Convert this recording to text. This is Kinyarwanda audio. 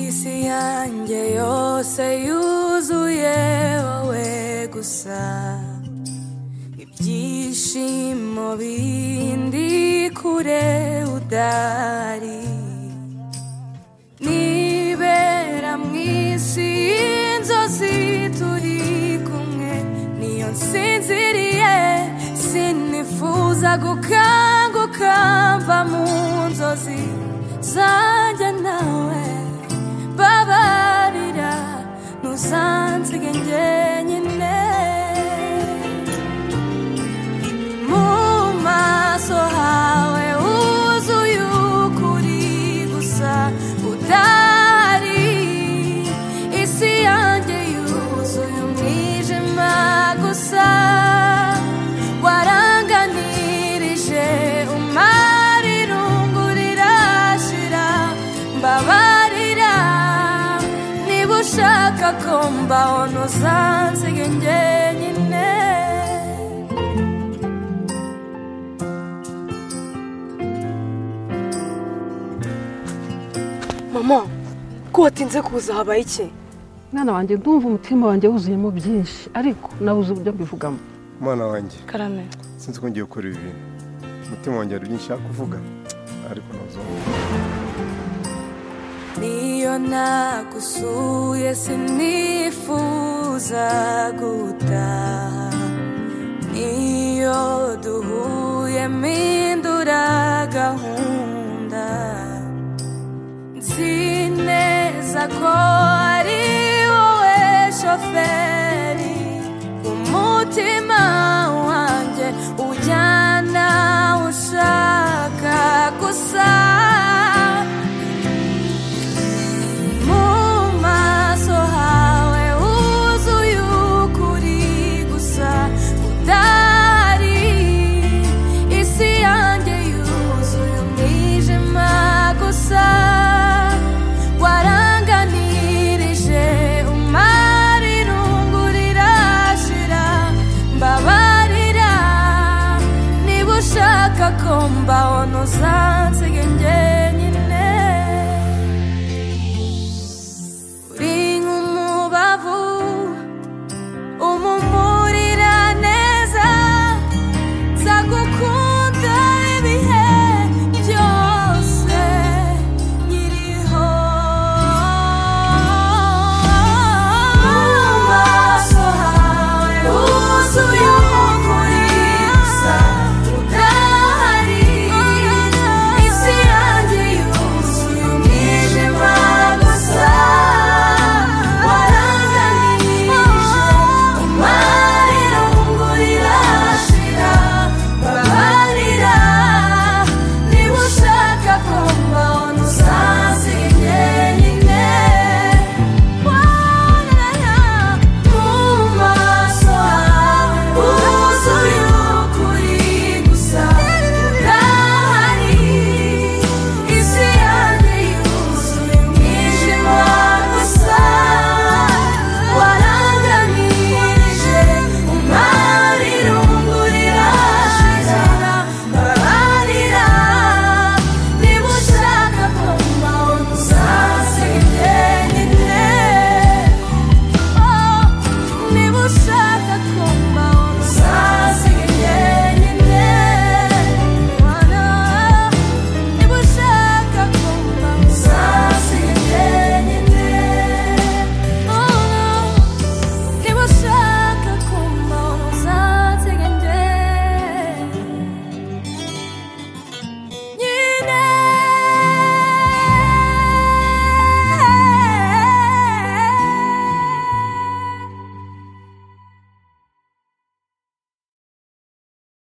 isi yanjye yose yuzuye wowe gusa ibyishimo bindi kure udari nibera mu isi y'inzozi turi kumwe niyo nsinziriye sinifuza gukanguka mva mu nzozi zanjye nawe babarira ntuzansiga njyenyine mu maso hawe huzuye ukuri gusa udahari isi yanjye yuzuye umwijima gusa waranganirije umara irungu rirashira mbabarira niba ushaka ko mbaho ntuzansiga njyenyine mama ko watinze kuza habaye iki mwana wanjye ndumva umutima wanjye wuzuyemo byinshi ariko nabuze uburyo mbivugamo umwana wanjye karame sinzi ko ngiye gukora ibi bintu umutima wanjye hari byinshi ushaka kuvuga ariko ntuzumve niyo nagusuye sinifuza gutaha niyo duhuye mpindura gahunda nzi neza ko ari wowe shoferi umutima wanjye ujyana aho ushaka gusa mu maso hawe huzuye ukuri gusa udahari isi yanjye yuzuye umwijima gusa waranganirije umara irungu rirashira mbabarira niba ushaka ko mbaho ntuzansiga